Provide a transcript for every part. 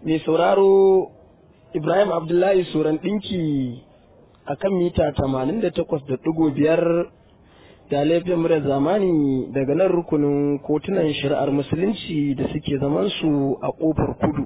mai sauraro Ibrahim Abdullahi Suran ɗinki a kan mita 88.5 da laifin murar zamani daga nan rukunin kotunan shari'ar musulunci da suke zamansu a ƙofar kudu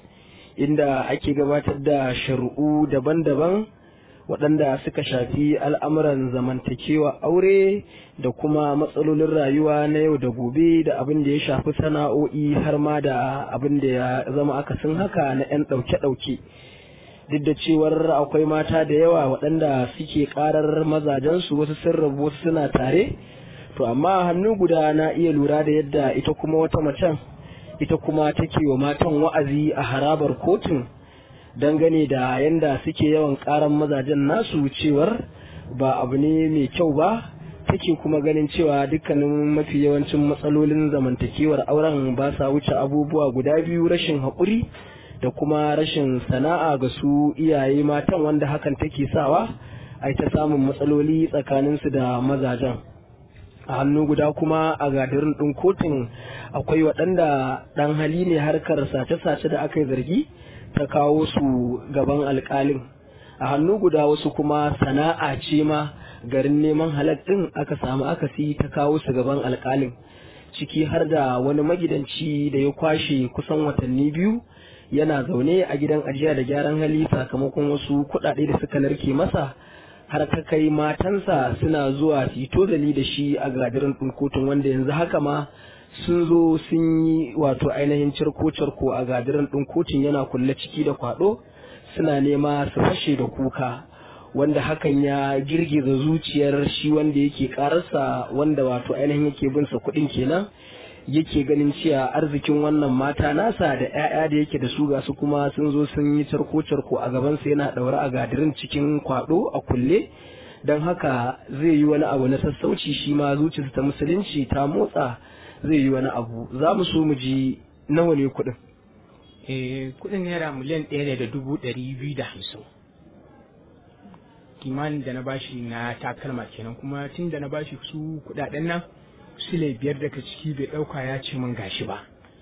inda ake gabatar da shari'u daban-daban waɗanda suka shafi al'amuran zamantakewa aure da kuma matsalolin rayuwa na yau da gobe da abin da ya shafi sana'o'i har ma da abin da ya zama akasin haka na 'yan ɗauke-ɗauke duk da cewar akwai mata da yawa waɗanda suke ƙarar mazajensu wasu sun rabu wasu suna tare to amma hannu guda na iya lura da yadda ita kuma wata macen ita kuma take wa matan wa'azi a harabar kotun dangane da yanda suke yawan karan mazajen nasu cewar ba abu ne mai kyau ba take kuma ganin cewa dukkanin mafi yawancin matsalolin zamantakewar auren ba sa wuce abubuwa guda biyu rashin haƙuri da kuma rashin sana'a ga su iyaye matan wanda hakan take sawa a ta samun matsaloli tsakaninsu da mazajen a hannu guda kuma a gadirin ɗin kotun akwai waɗanda ɗan hali ne harkar sace-sace da aka yi zargi ta kawo su gaban alkalin a hannu guda wasu kuma sana'a ce ma garin neman halak ɗin aka samu akasi ta kawo su gaban alkalin ciki har da wani magidanci da ya kwashe kusan watanni biyu yana zaune a gidan ajiya da gyaran hali sakamakon wasu kuɗaɗe da suka narke masa har ta kai matansa suna zuwa su yi tozali da shi a gadirin ɗin kotun wanda yanzu haka ma sun zo sun yi wato ainihin cirko-cirko a gadirin ɗin kotun yana kulle ciki da kwaɗo suna nema su fashe da kuka wanda hakan ya girgiza zuciyar shi wanda yake ƙararsa wanda wato ainihin yake bin sa kuɗin kenan yake ganin cewa arzikin wannan mata nasa da 'ya'ya da yake da su ga su kuma sun zo sun yi cirko-cirko a gabansa yana ɗaure a gadirin cikin kwaɗo a kulle don haka zai yi wani abu na sassauci shi ma zuciyarsa ta musulunci ta motsa zai yi wani abu za mu so mu ji nawa ne kuɗin. Eh kuɗin naira miliyan ɗaya ne da dubu ɗari biyu da hamsin. Kimanin da na bashi na takalma kenan kuma tun da na bashi su kuɗaɗen nan sile biyar daga ciki bai ɗauka ya ce min gashi ba.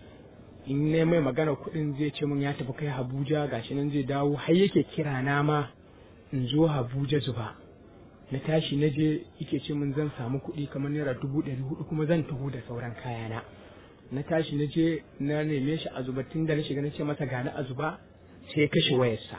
In ne mai magana kuɗin zai ce min ya tafi kai Abuja gashi nan zai dawo har yake kira na ma in zo Abuja zuba. na tashi na je yake ce min zan samu kuɗi kamar naira dubu ɗari hudu kuma zan taho da sauran kayana na tashi na je na neme shi a zuba tun da na shiga na ce masa gani a zuba sai ya kashe wayarsa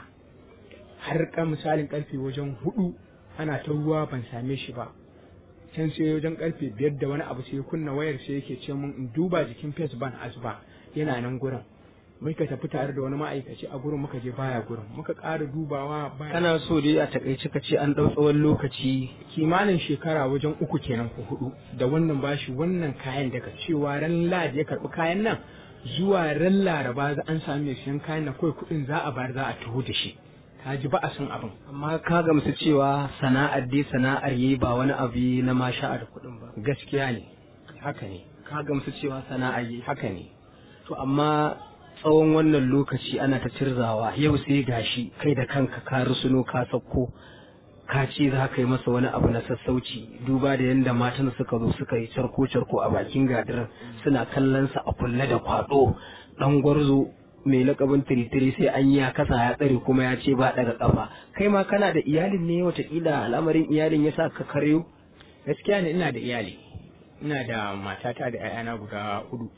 har ka misalin karfe wajen hudu ana ta ruwa ban same shi ba can sai wajen karfe biyar da wani abu sai kunna wayar sai yake ce min in duba jikin ban a zuba yana nan gurin muka tafi tare da wani ma'aikaci a gurin muka je baya gurin muka ƙara dubawa baya kana so dai a takaice ka ce an ɗau tsawon lokaci kimanin shekara wajen uku kenan ko hudu da wannan bashi wannan kayan daga cewa ran ladi ya karɓi kayan nan zuwa ran laraba za an sami mai siyan kayan nan kawai kuɗin za a bayar za a taho da shi ka ji ba a san abin amma ka gamsu cewa sana'ar dai sana'ar yi ba wani abu na masha'a da kuɗin ba gaskiya ne haka ne ka gamsu cewa sana'ar yi haka ne to amma tsawon wannan lokaci ana ta cirzawa yau sai gashi kai da kanka ka rusuno ka sauko ka ce za ka yi masa wani abu na sassauci duba da yadda matan suka zo suka yi carko carko a bakin gadirin suna kallon sa a kulle da kwado dan gwarzo mai lakabin tiritiri sai an yi kasa ya tsare kuma ya ce ba daga kafa kai ma kana da iyalin ne watakila al'amarin iyalin ya sa ka karyo gaskiya ne ina da iyali ina da matata da 'ya'yana guda hudu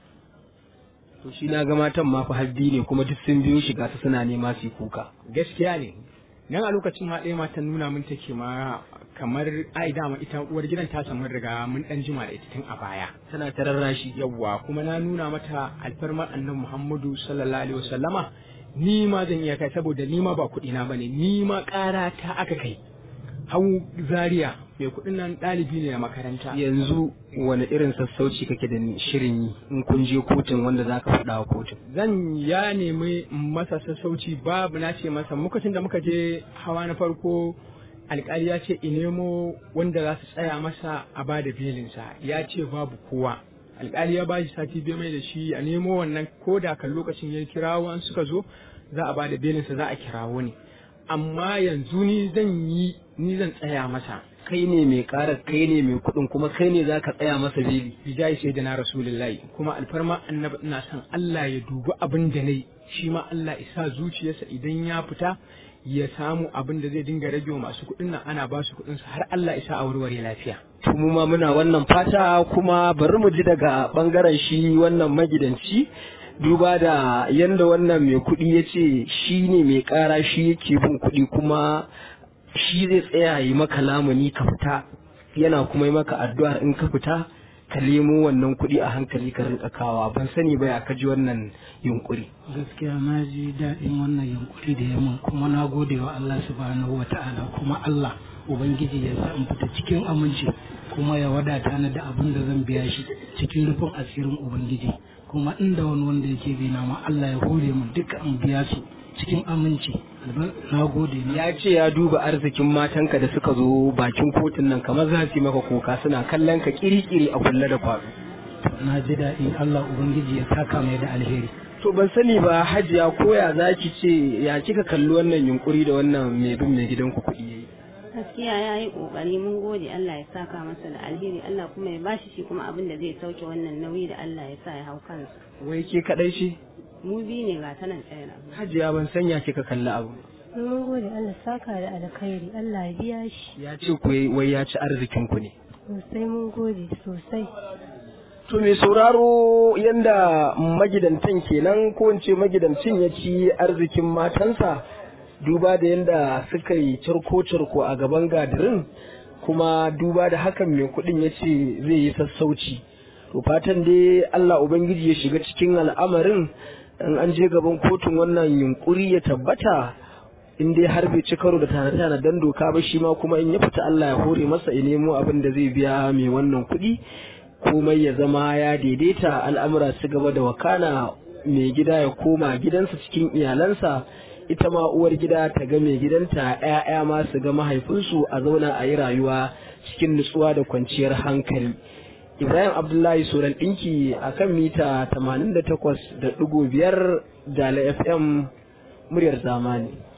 to shi na ga matan ma fa haddi ne kuma duk sun biyo shiga su suna nema su kuka gaskiya ne nan a lokacin ma ɗaya matan nuna min take ma kamar ai dama ita uwar gidan ta samu riga mun dan jima da ita tun a baya tana ta rarrashi yawwa kuma na nuna mata alfarmar annabi Muhammadu sallallahu alaihi wasallama ni ma zan iya kai saboda ni ma ba kuɗi na bane ni ma ƙara ta aka kai hau zaria mai kuɗin nan ɗalibi ne a makaranta yanzu wani irin sassauci kake da shirin yi in kun je kotun wanda za ka faɗa wa kotun zan ya nemi masa sassauci babu na ce masa lokacin da muka je hawa na farko alkali ya ce in nemo wanda za su tsaya masa a ba da belinsa ya ce babu kowa alkali ya bashi sati biyu mai da shi a nemo wannan ko da kan lokacin ya kirawo an suka zo za a ba da belinsa za a kirawo ne amma yanzu ni zan yi ni zan tsaya masa kai ne mai ƙara kai ne mai kuɗin kuma kai ne za ka tsaya masa beli bijai sai da na rasulullahi kuma alfarma annabi ina son Allah ya dubi abin da nayi shi ma Allah isa zuciyarsa idan ya fita ya samu abin da zai dinga rage wa masu kuɗin nan ana ba su kuɗin su har Allah isa a warware lafiya to mu ma muna wannan fata kuma bari mu ji daga bangaren shi wannan magidanci duba da yanda wannan mai kuɗi ya ce shi ne mai ƙara shi yake bin kuɗi kuma shi zai tsaya yi maka lamuni ka fita yana kuma yi maka addu'ar in ka fita ka nemo wannan kuɗi a hankali ka rinka kawa ban sani ba ya kaji wannan yunkuri gaskiya na ji daɗin wannan yunkuri da yamma kuma na gode wa Allah subhanahu wa ta'ala kuma Allah ubangiji ya sa in fita cikin aminci kuma ya wadata ni da abin da zan biya shi cikin rufin asirin ubangiji kuma inda wani wanda yake bi na ma Allah ya hore mu duka in biya su cikin aminci na gode na ya ce ya duba arzikin matanka da suka zo bakin kotun nan kamar za su yi maka kuka suna kallon ka kiri-kiri a kulle da kwado na ji daɗi Allah ubangiji ya saka mai da alheri to ban sani ba hajiya ko ya za ki ce ya kika kalli wannan yunkuri da wannan mai bin mai gidanku kuɗi yayi gaskiya ya yi kokari mun gode Allah ya saka masa da alheri Allah kuma ya bashi shi kuma abin da zai sauke wannan nauyi da Allah ya sa ya hau kansa wai ke kadai ce mu biyu ne ga tanan tsayar hajiya ban sanya kika kalli abu mun gode Allah saka da alkhairi Allah ya biya shi ya ce ku wai ya ci arzikin ku ne sosai mun gode sosai to mai sauraro yanda magidantan kenan ko in ce magidancin ya ci arzikin matansa duba da yanda suka yi cirko-cirko a gaban gadirin kuma duba da hakan mai kuɗin ya ce zai yi sassauci to fatan dai Allah Ubangiji ya shiga cikin al'amarin in an je gaban kotun wannan yunkuri ya tabbata in dai har bai ci karo da tana dan doka ba shi ma kuma in ya fita Allah ya hore masa ya nemo abin da zai biya mai wannan kuɗi komai ya zama ya daidaita al'amura su gaba da wakana mai gida ya koma gidansa cikin iyalansa ita ma uwar gida ta ga mai gidanta ‘ya'ya ma su ga mahaifinsu a zauna a yi rayuwa cikin nutsuwa da kwanciyar hankali. Ibrahim Abdullahi Soran ɗinki a kan mita 88.5 Dala FM muryar zamani.